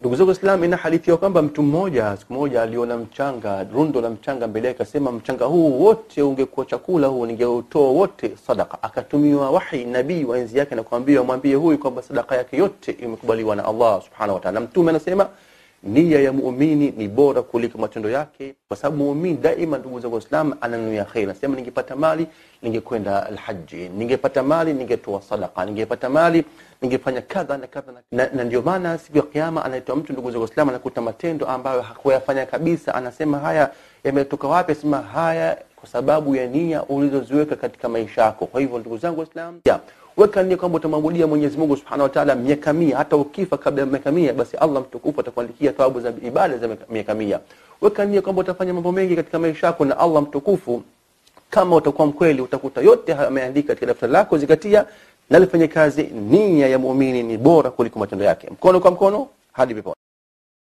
Ndugu zangu Waislamu, ina hadithi ya kwamba mtu mmoja siku moja aliona mchanga, rundo la mchanga mbele yake, akasema mchanga huu wote ungekuwa chakula huu ningeutoa wote sadaka. Akatumiwa wahi nabii wa enzi yake na kuambia mwambie huyu kwamba sadaka yake yote imekubaliwa na Allah subhanahu wa ta'ala. Mtume anasema nia ya muumini ni bora kuliko matendo yake, kwa sababu muumini daima, ndugu zangu Waislamu, ananuia kheri. Nasema ningepata mali ningekwenda alhaji, ningepata mali ningetoa sadaka, ningepata mali ningefanya kadha na kadha na, na ndio maana siku ya Kiyama anaitwa mtu, ndugu zangu Waislamu, anakuta matendo ambayo hakuyafanya kabisa, anasema haya yametoka wapi? Asema haya kwa sababu ya nia ulizoziweka katika maisha yako. Kwa hivyo ndugu zangu Waislamu, weka nia kwamba utamwabudia Mwenyezi Mungu Subhanahu wa Ta'ala miaka mia. Hata ukifa kabla ya miaka mia, basi Allah mtukufu atakuandikia thawabu za ibada za miaka mia. Weka nia kwamba utafanya mambo mengi katika maisha yako, na Allah mtukufu kama utakuwa mkweli, utakuta yote ameandika katika daftari lako. Zingatia na lifanye kazi. Nia ya muumini ni bora kuliko matendo yake. Mkono kwa mkono hadi peponi.